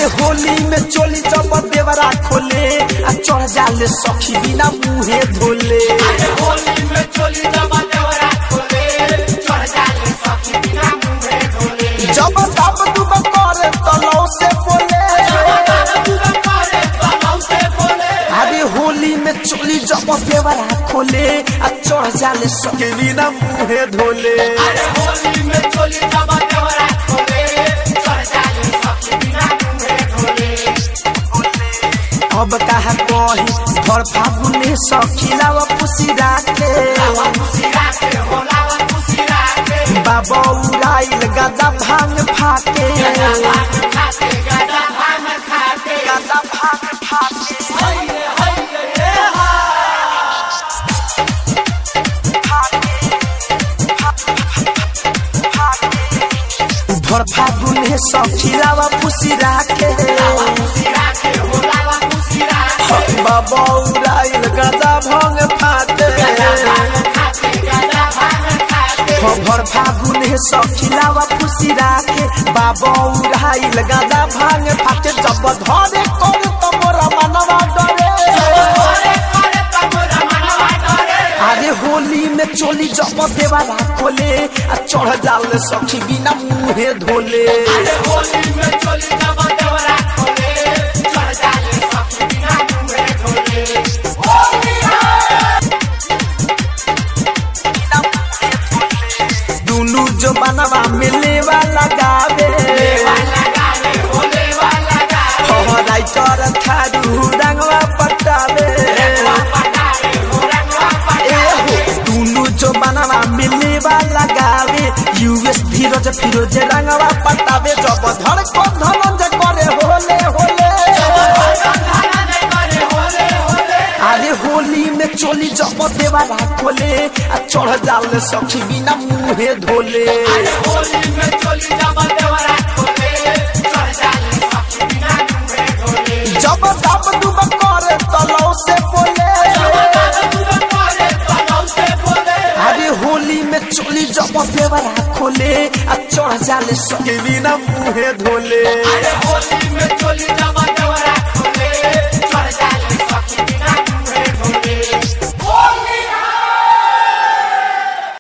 अरे होली में चोली जब देवरा खोले आ चढ़ जाले सखी बिना मुहे धोले अरे होली में चोली जब देवरा खोले चढ़ जाले सखी बिना मुंहे धोले जब दब दुब करे तलौ से बोले अरे होली में चोली जब देवरा खोले आ चढ़ जाले सखी बिना मुहे धोले अरे होली में चोली जब देवरा खोले चढ़ जाले सखी बिना मुंहे धोले अब कहा कही घर फागुने सखीलाव पुसी राखे लावा खुशी राखे हो लावा खुशी राखे बाबा उड़ाइल गदा भांग फाके गदा भांग खाते गदा भांग खाते गदा भांग फाके हइये हइये हे हा घर फागुने सखीलावा पुसी राखे लावा खुशी राखे हो लावा खुशी राखे बाबा उड़ाइल गदा भांग फाके गदा भांग खाते गदा भांग खाते घर फागुने सखीलावा पुसी राखे बाबा उड़ाइल गदा भांग फाके जब धरे कर तो मोरा मनवा डरे करे करे तमोरा मनवा डरे अरे होली में चोली जब देवाला खोले आ चढ़ जाल सखी बिना मुहे धोले अरे होली में चोली जब देवरा खोले चढ़ जाले सखी बिना मुंहे धोले होली दुनु जो बनवा मिले वाला गावे वाला गावे होले वाला गावे हो राइटर थारू रंगवा पटावे रंगवा पटावे हो रंगवा ए पटावे हो दुनु जो बनवा मिले वाला गावे यूएस धीरज फिरोज रंगवा पटावे जब धड़ को धनंज करे होले होले अरे होली में चोली जब देवाला खोले आ चढ़ जाल सखी बिना मुहे धोले होली में चोली जब देवरा खोले चढ़ जाले सखी बिना मुंहे धोले जब दब दुब करे तलौ से बोले अरे होली में चोली जब देवाला खोले आ चढ़ जाले सखी बिना मुहे धोले होली में चोली जब